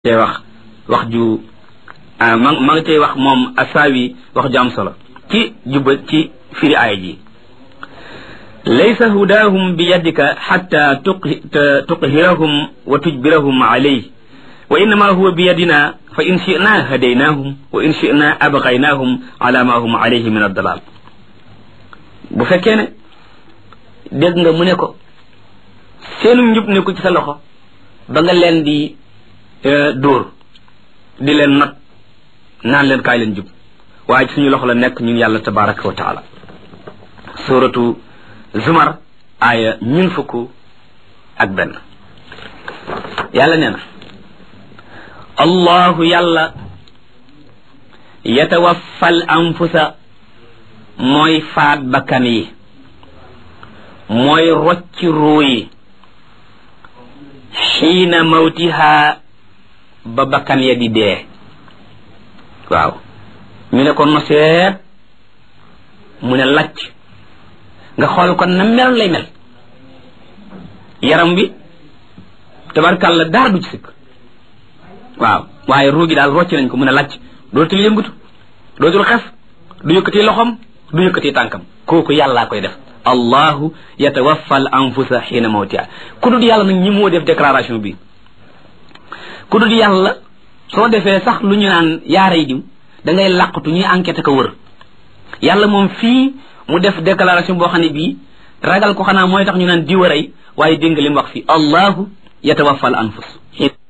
tey wax wax ju ma ma nga tey wax moom asaawi wax ju am solo ci jubba ci firi aaya ji laysa hudaahum bi yadika xatta tuqhirahum wa tujbirahum alayh wa innama huwa bi yadina fa in shina hadaynahum wa in shina abqaynahum ala ma hum alayhi min addalal bu fekkee ne dégg nga mu ne ko seenu njub ne ko ci sa loxo ba nga leen di dóor di leen not naan leen kaay leen jub waaye ci suñu loxo la nekk ñun yàlla tabaraka wa taala suratu zumar aaya ñun fukk ak benn yàlla nee na allahu yàlla yatawaffal anfusa mooy faat bakkan yi mooy rocci ruu yi xiina mawtihaa ba bakkan ya di dee waaw ñu ne ko noseet mu ne lacc nga xool kon na mel lay mel yaram bi tabarkàlla dara du ci sikk waaw waaye ruugi daal rocc nañ ko mu ne lacc dootul yëngatu dootul xef du yëkkati loxom du yëkkati tànkam kooku yàllaa koy def allahu yatawaffa al anfusa xiina mawtiha ku dul yàlla nag ñi moo def déclaration bi ku dul yàlla soo defee sax lu ñu naan yaaray diw da ngay làqatu ñuy enquête ko wër yàlla moom fii mu def déclaration boo xam ne bii ragal ko xanaa mooy tax ñu naan diw a rey waaye dégg nga li mu wax fii allahu yatawaffa al anfus